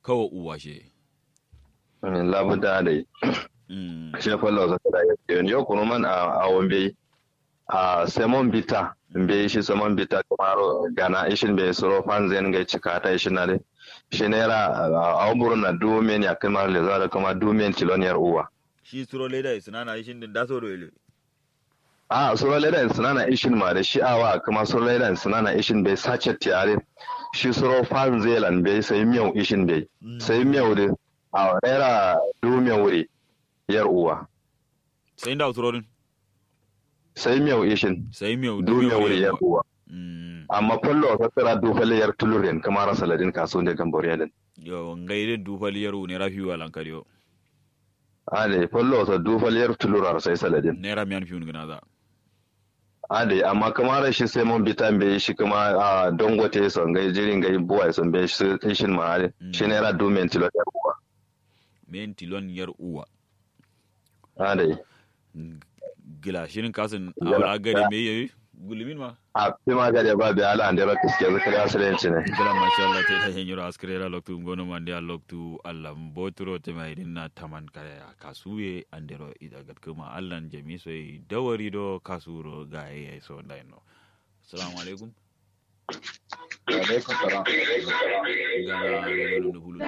kawo uwa she labuda da mm shi fallo za da yau yau kuma man a wombe a semon bita be shi semon bita kamar gana ishin be soro fanzen ga cika ta ishin na de shi naira a wamburu na dumen ya kamar le za da kuma dumen tiloniyar uwa shi suro leda sinana ishin din daso do ile a soro leda sinana ishin ma da shi awa kuma soro leda sinana ishin be sace tiare shi soro fanzelan be sai miyau ishin be sai miyau de a naira dumen wuri yar uwa sai da suro din sai miyau ishin sai mi dumen wuri yar uwa mm amma fallo ta tsira dufale yar tulurin kamar saladin kaso ne gambor yalin yo ngaire du fali yaru ne rafi walan kariyo ade fallo ta dufale yar tulurar sai saladin naira miyan fiun gina za ade amma kamar shi sai mun bitan bai shi kuma a dongote son gai jirin gai buwa son bai shi ishin ma ade shi ne ra dumen tilo yar uwa men tilon yar uwa ade gila shirin kasin Gila. awara gari me yayi gulumin ma a fi ma gade ba bai ala andira kiske zakari asirinci ne gila masha Allah ta ta hanyar askrela loktu ngono mande a loktu Allah mbotro te mai dinna taman kaya kasuye andero ida gat kuma Allah jami so yi dawari do kasuro ga yayi so ndai no assalamu alaikum alaikum salam gana gano no hulu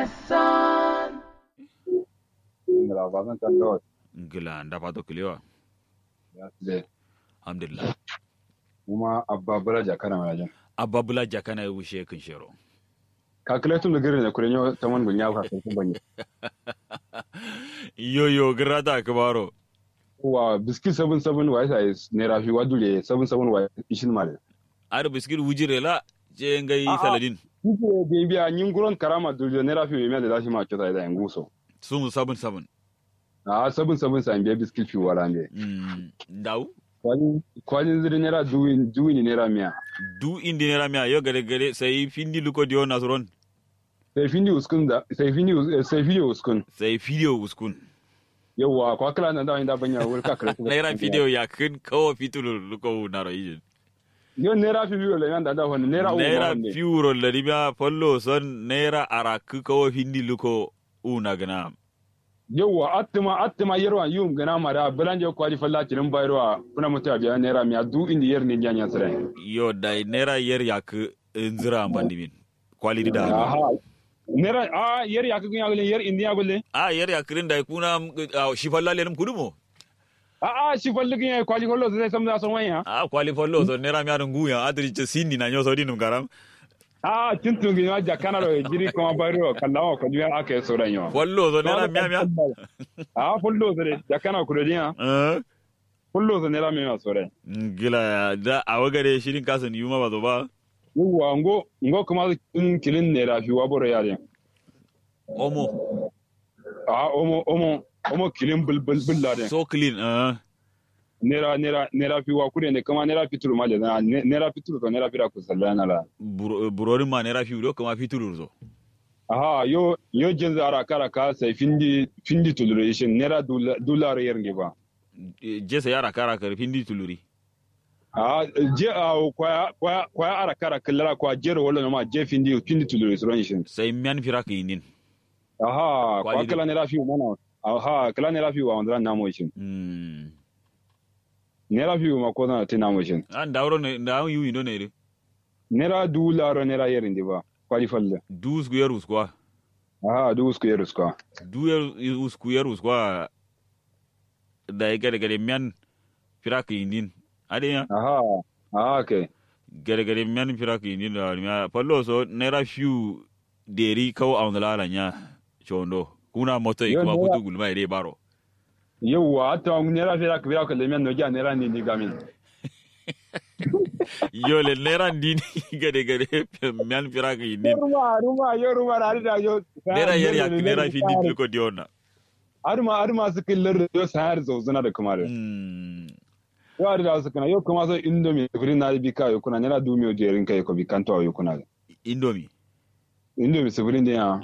ingila ba zan kan dawo gila ndafa to kilewa ya tsaye alhamdulillah kuma abba bulaja kana majan abba bula jakana yi wushe kan shero calculator da gari ne kuren yau ta man gunya ka sun banye yo yo grata kabaro wa biskit 77 wa yasa ne rafi wa dule 77 wa ishin male ar biskit wujire la je ngai A'a. saladin kuke da biya yin guron karama dule ne rafi mai da zashi ma kyauta da yan guso sun sabun sabun a 77 sa biya biskit fi wala ne mm ndaw kwalin kwalin zuri ne ra duwin duwin ne ra miya du indi nera miya yo gare gare sai findi luko dio nasron sai findi uskun da sai findi us- sai findi uskun sai video uskun yawa kwa kala na da inda banya wuri ka kare naira video ya kin kawo fitulu luko naro yijin yo ne rafi biyo le yanda da wani ne ra u naira ne fiuro lari miya follo son naira araku kawo findi luko una gana yawa attima attima yerwa yum gana mara belanje kwali falla tirin bayarwa kuna mutu biya naira miya du indi yer ne janya sare yo dai naira yer yak nzira bandimin quality da aha naira a yer ya kagin ya gulen yer indi ya gulen a yer yak rin dai kuna ah, shi falla lenum kudumo a a shi falligin ya kwali kollo sai samda son wanya a quali follo so naira miya nguya adri ce sindi na nyoso dinum garam a tintun gi ma jakana ro jiri kuma bayarwa kallawa ko duya aka yi soran yawa follo so naira miya miya a fullo zare jakana ku diya eh fullo zare naira miya soran gila da a wagare shirin kasan yuma ba zo ba yawa ngo ngo kuma kin kilin ne rafi wa boro yare omo a omo omo omo kilin bul bul bul la so clean eh nera nera nera fi wa kure ne kama nera fituru ma le na ne- nera fituru to nera fira ku sallana la Buro- burorin ma naira fiyo kuma fitulur zo aha yo yo jin zara kara ka sai findi findi tuluration nera dula- dollar yer nge ba je sa yara kara kar findi tuluri a je a kwa kwa kwa ara kara kallara kwa jero wala ma je findi findi tuluration sai miyan fira ka yinin aha kwa Kwali- kala nera fi mana aha kala nera fi wa wandra na mo shin mm nera fi ma ko na tina mo shin an dawro ne da an yuyi no ne re nera dollar nera yer nge ba kwali falle dus ku yarus kwa aha du usku yer usku du yarus ku yarus kwa da ya gare gare miyan fira ka yinin ade ya aha aha okay gare gare miyan fira ka yinin da miya fallo so naira fiyo deri kawo a wani lalanya chondo kuna moto Yo, kuma naira- kutu gulma ire baro yauwa hatta nera fira ka fira ka lemiyan no ja nera ni ni gamin yole naira ndini gare gare miyan fira ka yinin ruma ruma yo ruma rari da yo naira yar yak naira findi tilko diona arma arma su killar yo sayar zo zuna da kuma da mm yo ari da su kana yo kuma so indomie firi na bi ka yo kuna nera du mi o jerin kai ko bi kanto yo kuna indomie indomie su firi ya